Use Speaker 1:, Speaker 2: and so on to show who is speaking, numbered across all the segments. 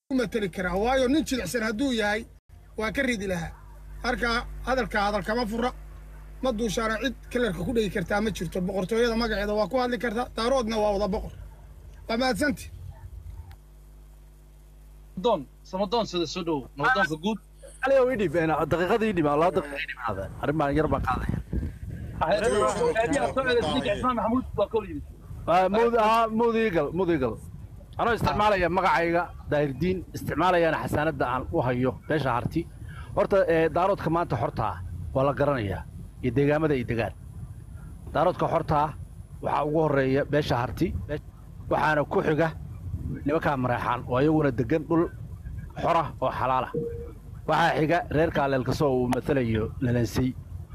Speaker 1: mateli karaa waayo nin jilicsan hadduu yahay waa ka ridi lahaa marka hadalka hadal kama fura ma duushaana cid kalarka ku dhegi kartaa ma jirto boqortooyada magaceeda waa ku hadli kartaa daaroodna waa wada boqor waa mahadsanti
Speaker 2: doon samadoon sida soo dhow nabdoonka guud
Speaker 3: aliyow idhib daqiiqada idhib laba daqiiqa idhib hada arrin baan yar baan qaadaya
Speaker 2: maxamuud waa kol yimid
Speaker 3: mud haa mudiigal mudiigal anoo isticmaalaya magacayga daahirdiin isticmaalayana xasaanadda aan u hayo beesha harti horta daaroodka maanta xortaa waa la garanayaa iyo deegaamada ay degaan daaroodka xortaa waxaa ugu horreeya beesha harti waxaana ku xiga nimankaa mareexaan oo ayaguna degan dhul xora oo xalaala waxaa xiga reerka aleelkasoo uu matalayo lalansay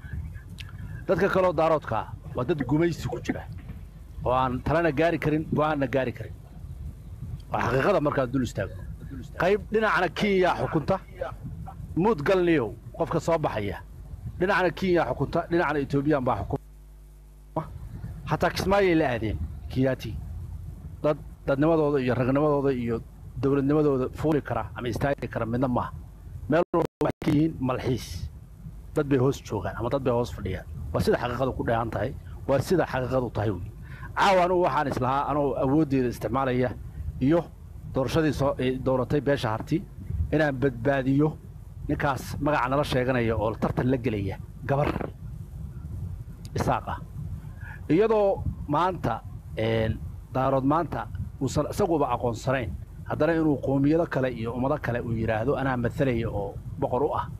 Speaker 3: dadka kaloo daaroodkaa waa dad gumaysi ku jira oo aan talena gaari karin go'aanna gaari karin waa xaqiiqada markaad dul istaagno qayb dhinacna kenya xukunta muud galniyow qofka soo baxaya dhinacna kenya xukunta dhinacna etoobiyan baa xukuma xataa kismaayay la aadeen kiyaati dad dadnimadooda iyo ragnimadooda iyo dowladnimadooda fuuli kara ama istaagi kara midna maaha meel walba waxay ka yihiin malxiis dad bay hoos joogaan ama dad bay hoos fadhiyaan waa sida xaqiiqadu ku dheehan tahay waa sida xaqiiqadu tahay wey caawa anugu waxaan islahaa anoo awooddeeda isticmaalaya iyo doorashadii soo dooratay beesha harti inaan badbaadiyo ninkaas magaca nala sheeganaya oo tartan la gelaya gabar isaaq ah iyadoo maanta daarood maanta uusan isaguba aqoonsanayn haddana inuu qoomiyado kale iyo ummado kale uu yidhaahdo anaa matalaya oo boqor u ah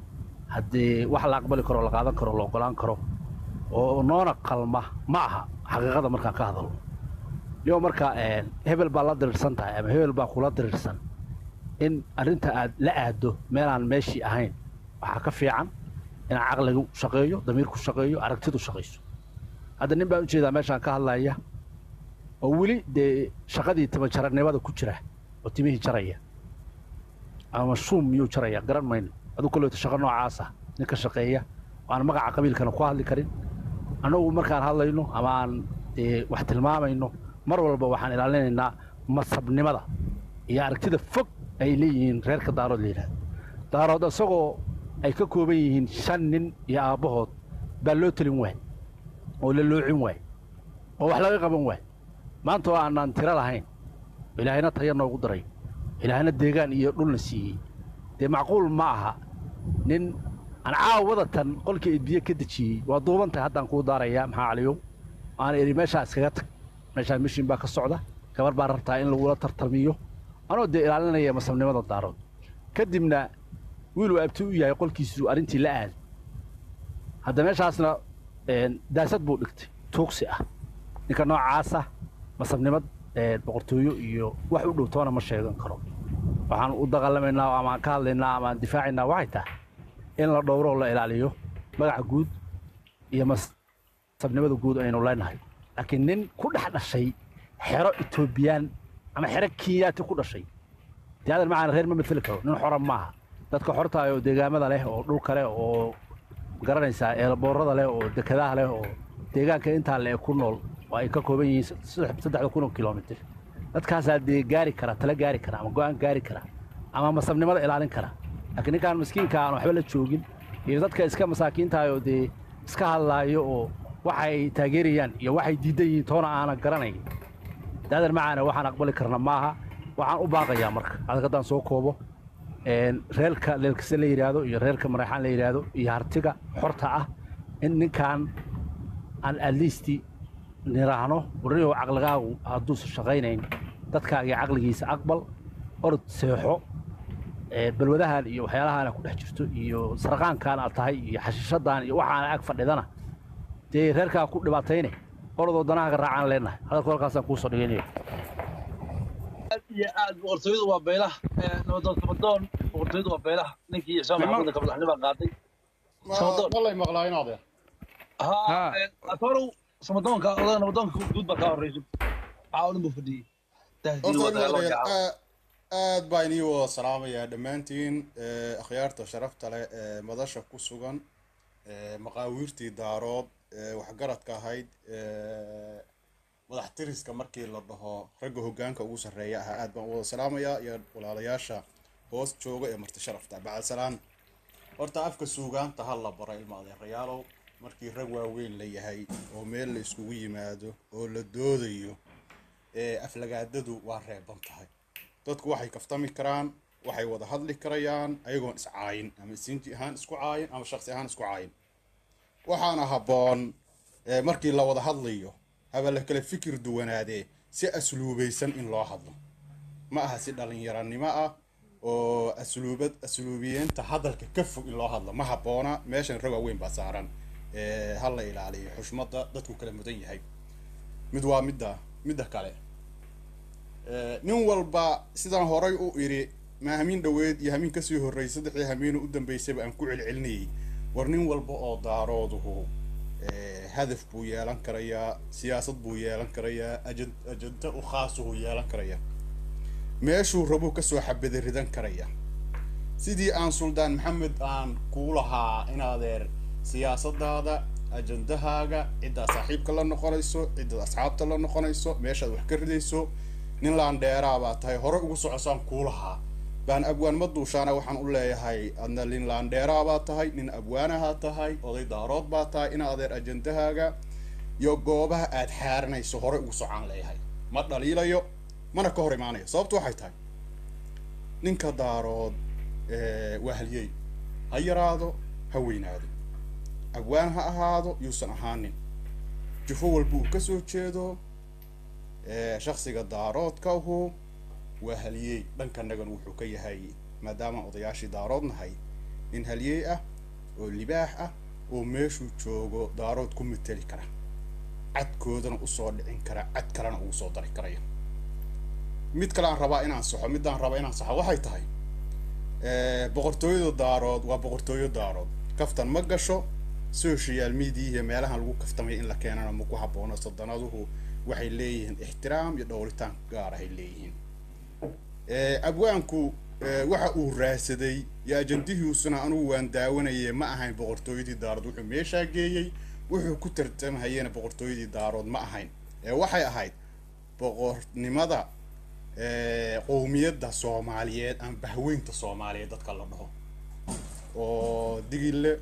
Speaker 3: haddii wax la aqbali karo la qaadan karo la ogolaan karo oo noona qalma ma aha xaqiiqada markaan ka hadalno yo marka hebel baa la diriirsan tahay ama hebel baa kula diriirsan in arrinta aad la aaddo meelaan meeshii ahayn waxaa ka fiican inaan caqligu shaqeeyo damiirku shaqeeyo aragtidu shaqayso hadda nin baan ujeedaa meeshaan ka hadlaya oo weli dee shaqadii timajaranimada ku jira oo timihii jaraya ama shuum miyuu jaraya garan mayno aduu kolleeto shaqo noocaasa ninka shaqeeya oo aan magaca qabiilkana ku hadli karin annagu markaan hadlayno ama aan dee wax tilmaamayno mar walba waxaan ilaalinaynaa masabnimada iyo aragtida fog ay leeyihiin reerka daarood la yidhahdo daarood isagoo ay ka kooban yihiin shan nin iyo aabbahood baa loo telin waay oo la loocin waay oo wax laga qaban waay maanta oo aanaan tiro lahayn ilaahayna taya noogu daray ilaahayna deegaan iyo dhulna siiyey dee macquul ma aha nin aan caawadatan qolkii idbiye ka dejiyey waa duuban tahay haddaan kuu daarayaa maxaa caliyow aan idhi meeshaa iskaga tag meeshaa mishin baa ka socda gabar baa rabtaa in lagula tartamiyo anoo dee ilaalinaya masabnimada daarood kadibna wiiluu abti u yahay qolkiisu arrintii la aaday hadda meeshaasna daasad buu dhigtay tuugsi ah ninka noocaasa masabnimad boqortooyo iyo wax u dhow toona ma sheegan karo waxaan u dagaalamaynaa ama aan ka hadlaynaa ama aan difaacaynaa waxay tahay in la dhowro oo la ilaaliyo magaca guud iyo masabnimada guud aynu leenahay laakiin nin ku dhex dhashay xero etoobiyaan ama xero kenyaati ku dhashay dee adan macaan reer ma mateli karo nin xora maaha dadka xortaay oo deegaamada leh oo dhulka leh oo garanaysaa eelboorada leh oo dekadaha leh oo deegaanka intaa le ku nool oo ay ka kooban yihiin saddexda kun oo kilomitir dadkaasaa dee gaari kara tala gaari kara ama go'aan gaari kara ama masabnimada ilaalin kara laakiin ninkaan miskiinka aan waxba la joogin iyo dadka iska masaakiintahay oo dee iska hadlaayo oo waxay taageerayaan iyo waxay diidan yihiin toona aanan garanayn daadan macaana waxaan aqbali karna maaha waxaan u baaqayaa marka adag haddaan soo koobo reerka leelkase la yidhaahdo iyo reerka mareexaan la yidhaahdo iyo hartiga xorta ah in ninkaan aan atleasti niraahno warniyow caqligaagu hadduusan shaqaynayn dadkaaga caqligiisa aqbal orod seexo balwadahan iyo waxyaalahaana ku dhex jirto iyo sarqaankaan aad tahay iyo xashiishadan iyo waxaana ag fadhidana dee reerkaa ku dhibaatayne orodoo danahaaga raacaan leenahay hadalku halkaasaan kuusoo dhigaynaya
Speaker 2: aad iyo aad boqortooyadu waa beelaha nabadoon samadoon boqortooyadu waa beelaha ninkii ismaan maxamuud ka madaxnimo qaaday
Speaker 4: malay maqlaa inaade
Speaker 2: ha atorow samadoonka odaga nabadoonka guud baa kaa horreysay caawin buu fadhiyey
Speaker 4: aad baa inii wada salaamayaa dhammaantiin akhyaarta sharafta leh ee madasha ku sugan maqaawiirtii daarood waxgaradka ahayd madax tiriska markii la dhaho ragga hoggaanka ugu sarreeya ahaa aad baan u wada salaamayaa iyo walaalayaasha hoos jooga ee marti sharafta bacalsalaan horta afka suugaanta ha la baro ilma adeerayaalow markii rag waaweyn la yahay oo meel la iskugu yimaado oo la doodayo ee aflagaadadu waa reeban tahay dadku waxay kaftami karaan waxay wada hadli karayaan ayagoon iscaayin ama isinji ahaan isku caayin ama shaqsi ahaan isku caayin waxaana habboon ee markii la wada hadlayo haba la kala fikir duwanaadee si asluubaysan in loo hadlo ma aha si dhalinyaranimo ah oo asluubad asluubiyeenta hadalka ka fog in loo hadlo ma habboona meeshan rag waaweyn baa saaran ee ha la ilaaliyo xushmadda dadku kala mudan yahay mid waa midda midda kale Ee, nin walba sidaan horay u idhi ma hamiin dhoweed iyo hamiin kasii horreysay saddexdii hamiin u dambeysayba aan ku celcelinayay war nin walba oo daarooduhu ee, hadaf buu yeelan karayaa siyaasad buu yeelan karayaa ajan ajanta u khaasuhu yeelan karayaa meeshuu rabuu kasoo xabada ridan karaya sidii aan suldaan maxamed aan kuu lahaa in adeer siyaasadaada ajandahaaga ciddaa saaxiibka la noqonayso ciddaad asxaabta la noqonayso meeshaad wax ka ridayso nin laandheeraa baa tahay hore ugu socosaan kuu lahaa baan abwaan ma duushaana waxaan u leeyahay adna nin laandheeraa baa tahay nin abwaanahaa tahay oday daarood baa tahay in adeer ajandahaaga iyo goobaha aad xaaranayso hore ugu socaan leeyahay ma dhaliilayo mana ka hor imaanayo sababtu waxay tahay ninka daarood ee, waa halyey ha yaraado ha weynaado abwaan ha ahaado yuusan ahaanin jufo walba uu kasoo jeedo ee, shaksiga daaroodkahu waa halyey dhankanagan wuxuu ka yahay maadaama odayaashii daarood nahay nin halyey ah oo libaax ah oo meeshuu joogo daarood ku mateli kara cadkoodana usoo dhicin kara cad kalena ugu soo dari karaya mid kale aan rabaa inaan saxo midaan rabaa inaan saxo waxay tahay ee, boqortooyada daarood waa boqortooyo daarood kaftan ma gasho social media iyo meelahan lagu kaftamay in la keenana ma ku habboono sadanaduhu waxay leeyihiin ixtiraam iyo dhowritaan gaar ahay leeyihiin ee, abwaanku ee, waxa uu raadsaday iyo ajandihiisuna anugu waan daawanayay ma ahayn boqortooyadii daarood wuxuu meeshaa geeyey wuxuu ku tartamhayena boqortooyadii daarood ma ahayn ee waxay ahayd boqornimada ee, qowmiyadda soomaaliyeed ama bahweynta soomaaliyeed dadka la dhaho oo digil leh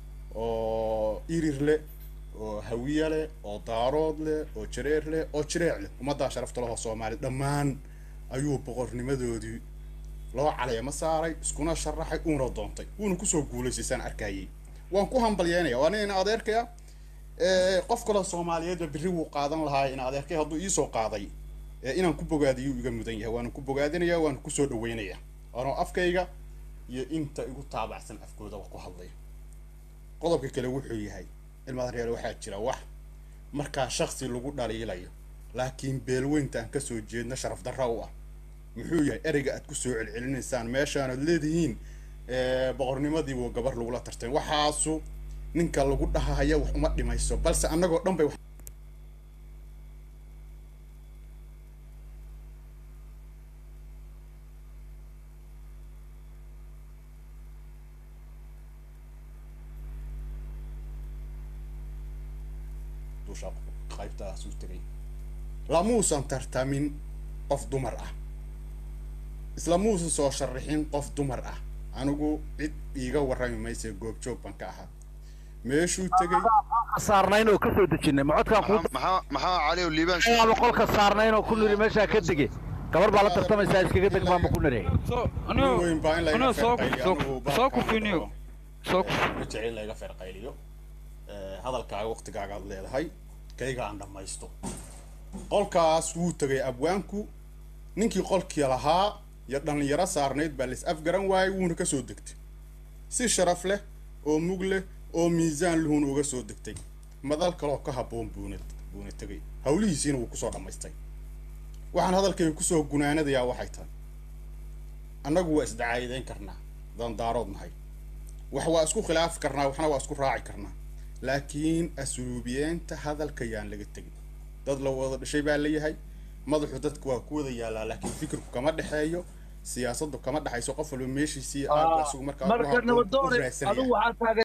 Speaker 4: oo irir leh oo hawiye leh oo daarood leh oo jareer leh oo jireec leh ummaddaa sharafta lehoo soomaali dhammaan ayuu boqornimadoodii loo caleemo saaray iskuna sharaxay uuna doontay wuuna kusoo guulaysay arkayay waan ku hambalyeynaya waa nin ina adeerkaya ee, qof kaloo soomaaliyeedba berri wuu qaadan lahaa ina adeerkay hadduu iisoo qaaday ee, inaan ku bogaadiyuu iga mudan yahay waana ku bogaadinaya waana kusoo dhaweynaya anoo afkayga iyo inta igu taabacsan afkoodaba ku hadlaya qodobka kale wuxuu yahay ilmaadareer waxaa jira wax markaa shaksi lagu dhaliilayo laakiin beelweynta aan kasoo jeedna sharaf darra u ah muxuu yahay ereyga aad kusoo celcelinaysaan meeshaanad leedihiin ee, boqornimadiibuu gabar lagula tartay waxaasu ninka lagu dhahaya wax uma dhimayso balse annagoo dhan bay wax dusha qaybtaas u tegay lamuusan tartamin qof dumar ah isla muusan soo sharaxin qof dumar ah anigu cid iiga warrami mayse goobjoog baan ka ahaa meeshuu tegay
Speaker 3: saarnayn oo ka soo dejinay ma codkaan kuu
Speaker 5: maxaa maxaa cali oo liibaan
Speaker 3: daaba qolka saarnayn oo ku niri meeshaa ka dege gabar baa la tartamaysaa iskaga deg baanba ku niri
Speaker 4: nin weyn baa in layga
Speaker 6: anoo soo
Speaker 4: feerqayliyo
Speaker 6: soo
Speaker 4: anigu
Speaker 6: soo
Speaker 4: baabka
Speaker 6: kufiniyo soo kuf
Speaker 4: ma jecel in layga feerqayliyo Ee, hadalkaaga waqtigaagaad leedahay kayga aan dhammaysto qolkaas wuu tegay abwaanku ninkii qolkii lahaa iyo dhallinyaro saarnayd baa lais afgaran waayey wuuna ka soo degtay si sharaf leh oo mug leh oo miisaan luhun uga soo degtay madal kaloo ka habboon buuna buuna tegay hawlihiisiina wuu kusoo dhammaystay waxaan hadalkayga kusoo gunaanadayaa waxay tahay annagu waa isdacaayideyn karnaa dandaarood nahay wax waa isku khilaafi karnaa waxna waa isku raaci karnaa laakiin asluubiyeenta hadalka yaan laga tegin dad la wada dhashay baa leeyahay madaxu dadka waa ku wada yaalaa laakiin fikirku kama dhexeeyo siyaasaddu kama dhexayso qof walba meeshiisii aad asugu markaa ku
Speaker 2: marka
Speaker 4: habboon u
Speaker 2: nabadoone
Speaker 4: raadsanaya
Speaker 2: adigu waxaa taagan